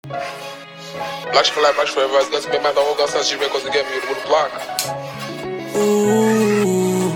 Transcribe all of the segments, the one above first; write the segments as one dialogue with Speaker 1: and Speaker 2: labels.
Speaker 1: Black for life, black forever. It's gonna be my dog. Gonna start shivering 'cause they get me with the block.
Speaker 2: Ooh.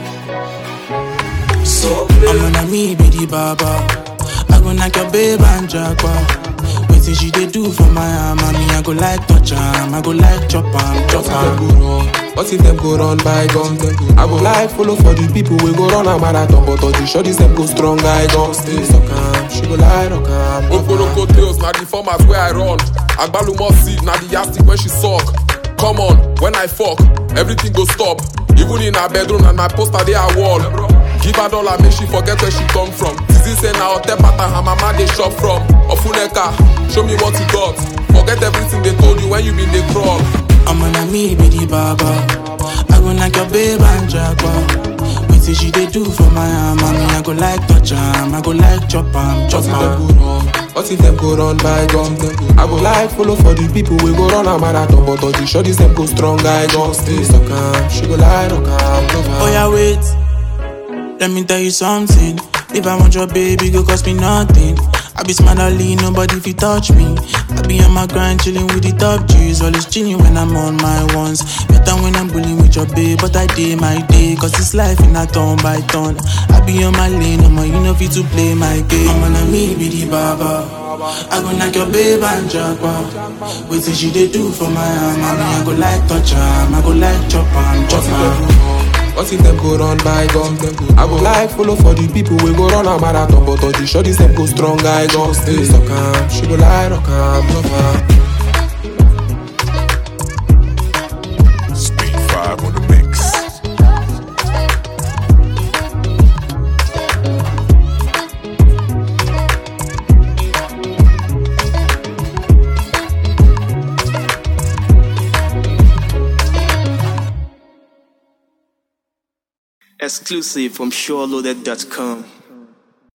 Speaker 2: So I'm gonna me be the baba. I go knock your babe and jackpot. Wetin she dey do for my arm, and me I go like touch am, I go like chop am, chop
Speaker 3: What if them
Speaker 2: am.
Speaker 3: go run? What if them go run by gun? I go like follow for the people we go run a marathon, but all the shorties them go strong. I go stay so calm. She go lie rock am.
Speaker 1: Oporoko tails, na the format where I run. Agbalumo seed, na the yastic when she suck. Come on, when I fuck, everything go stop. Even in her bedroom, and my poster dey her wall. Give her dollar, make she forget where she come from. Zizi say na hotel pattern her mama dey shop from. Ofuneka, show me what you got. Forget everything they told you when you been dey crawl.
Speaker 2: I'm gonna me be the baba. I go knock your babe and jackpot. Wetin she dey do for my arm, and me I go like touch am, I go like chop am,
Speaker 3: What
Speaker 2: chop
Speaker 3: if them
Speaker 2: am.
Speaker 3: go run? What if them go run by gun? I go like follow for the people we go run a marathon, but all the shorties them go strong. I go stay so calm. She go lie rock am. love am.
Speaker 2: Oh yeah, wait. Let me tell you something. If I want your baby, go cost me nothing. I be smart, I lean, nobody fi touch me. I be on my grind, chilling with the top G's. Always chilling when I'm on my ones. Better when I'm bullying with your babe, but I day my day. Cause it's life in a turn by turn. I be on my lane, I'm you know fit to play my game. I'm gonna me be the baba. I go knock your babe and jackpot. Wait till she dey do for my arm. I mean, I go like touch am, I go like chop am, chop am.
Speaker 3: What if them go run by gun? I go like follow for the people we go run a marathon, but all the shorties them go strong. I go stay so calm. She go lie rock am. love am.
Speaker 4: Speed 5 on the mix.
Speaker 5: Exclusive from SureLoaded.com.